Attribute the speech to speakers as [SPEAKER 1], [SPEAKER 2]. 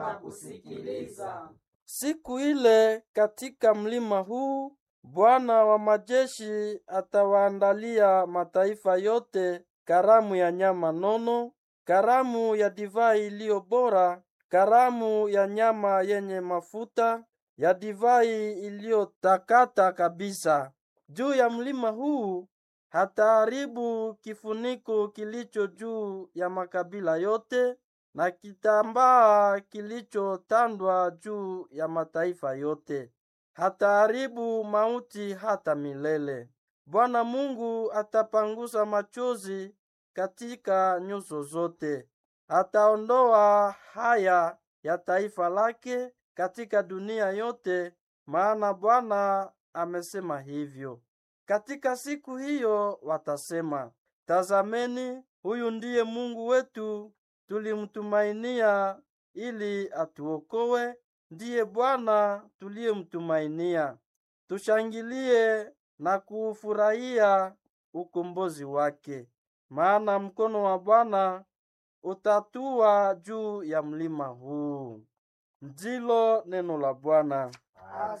[SPEAKER 1] kusikiliza.
[SPEAKER 2] Siku ile katika mlima huu Bwana wa majeshi atawaandalia mataifa yote karamu ya nyama nono, karamu ya divai iliyo bora, karamu ya nyama yenye mafuta, ya divai iliyotakata kabisa. Juu ya mlima huu hataharibu kifuniko kilicho juu ya makabila yote na kitambaa kilichotandwa juu ya mataifa yote. Hataharibu mauti hata milele. Bwana Mungu atapangusa machozi katika nyuso zote. Ataondoa haya ya taifa lake katika dunia yote, maana Bwana amesema hivyo. Katika siku hiyo watasema, tazameni, huyu ndiye Mungu wetu, tulimtumainia ili atuokoe. Ndiye Bwana tuliyemtumainia. Tushangilie na kuufurahia ukombozi wake, maana mkono wa Bwana utatua juu ya mlima huu. Ndilo neno la Bwana.